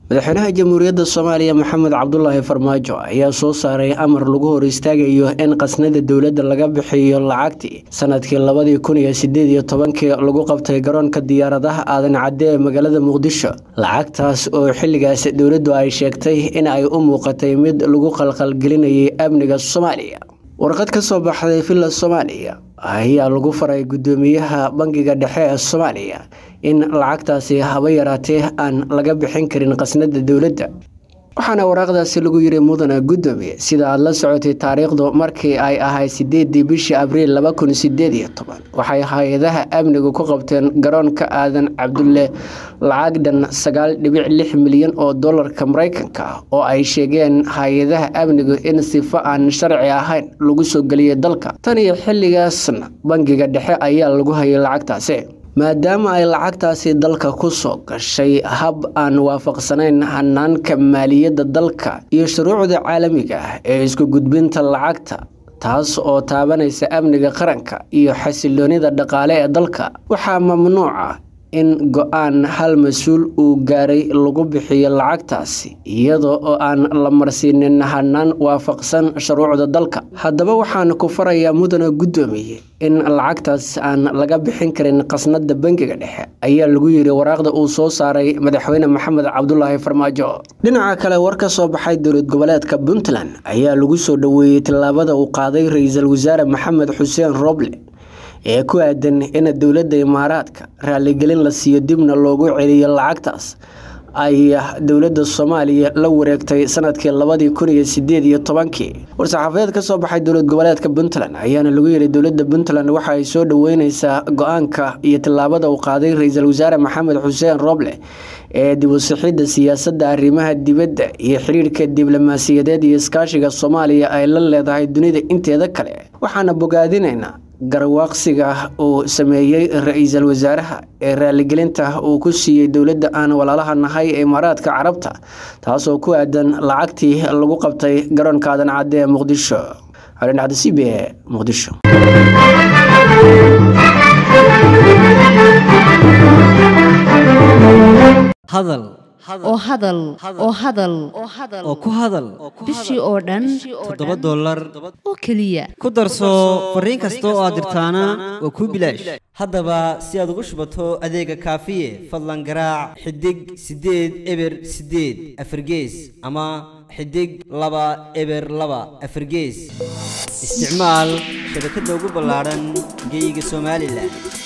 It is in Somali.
madaxweynaha jamhuuriyadda soomaaliya maxamed cabdulaahi farmaajo ayaa soo saaray amar lagu hor istaagayo in qasnada dowladda laga bixiyo lacagtii sanadkii labadii kun iyo sideed iyo tobankii lagu qabtay garoonka diyaaradaha aadan cadde ee magaalada muqdisho lacagtaas oo xilligaas dowladdu ay sheegtay in ay u muuqatay mid lagu qalqalgelinayay amniga soomaaliya warqad ka soo baxday villa soomaaliya ayaa lagu faray guddoomiyaha bangiga dhexe ee soomaaliya in lacagtaasi haba yaraatee aan laga bixin karin qasnada dowladda waxaana waraaqdaasi lagu yiri mudana guddoomiye sida aada la socotay taariikhdu markii ay ahayd sideedii bishii abriil laba kun sideed iyo toban waxay hay-adaha amnigu ku qabteen garoonka aadan cabdulle lacag dhan sagaal dhibic lix milyan oo dollarka mareykanka ah oo ay sheegeen hay-adaha amnigu in sifo aan sharci ahayn lagu soo geliyay dalka tan iyo xilligaasna bangiga dhexe ayaa lagu hayay lacagtaasi maadaama ay lacagtaasi dalka ku soo gashay hab aan waafaqsanayn hanaanka maaliyadda dalka iyo shuruucda caalamiga ah ee isku gudbinta lacagta taas oo taabanaysa amniga qaranka iyo xasiloonida dhaqaale ee dalka waxaa mamnuuca in go-aan hal mas-uul uu gaaray lagu bixiyo lacagtaasi iyada oo aan la marsiinin hanaan waafaqsan shuruucda dalka haddaba waxaan ku farayaa mudana guddoomiye in lacagtaas aan laga bixin karin qasnada bangiga dhexe ayaa lagu yiri waraaqda uu soo saaray madaxweyne maxamed cabdulaahi farmaajo dhinaca kale war ka soo baxay dowlad goboleedka puntland ayaa lagu soo dhoweeyey tallaabada uu qaaday ra-iisul wasaare maxamed xuseen roble ee ku aadan in dowladda imaaraadka raaligelin la siiyo dibna loogu celiyo lacagtaas ay dowladda soomaaliya la wareegtay sanadkii labadii kun iyo sideed iyo tobankii war-saxaafadeed ka soo baxay dowlad goboleedka puntland ayaana lagu yiri dowladda puntland waxa ay soo dhoweyneysaa go-aanka iyo tallaabada uu qaaday ra-iisul wasaare maxamed xuseen roble ee dib u sixidda siyaasadda arrimaha dibadda iyo xiriirka diblomaasiyadeed iyo iskaashiga soomaaliya ay la leedahay dunida inteeda kale waxaana bogaadinaynaa garwaaqsiga uu sameeyey ra-iisul wasaaraha ee raaligelinta uu ku siiyey dowladda aan walaalaha nahay ee imaaraadka carabta taasoo ku aadan lacagtii lagu qabtay garoonka aadan cadde ee muqdisho calindhacda c b e muqdisho hadal oo hadal oo hadal oo ku hadal bishii oo dhan toddoba dollar oo keliya ku darso fariin kasta oo aad dirtaana waa kuu bilaash haddaba si aad ugu shubato adeega kaafiye fadlan garaac xidig siddeed eber siddeed afargees ama xidig laba eber laba afargees isticmaal shabakadda ugu ballaadhan geyga somalilan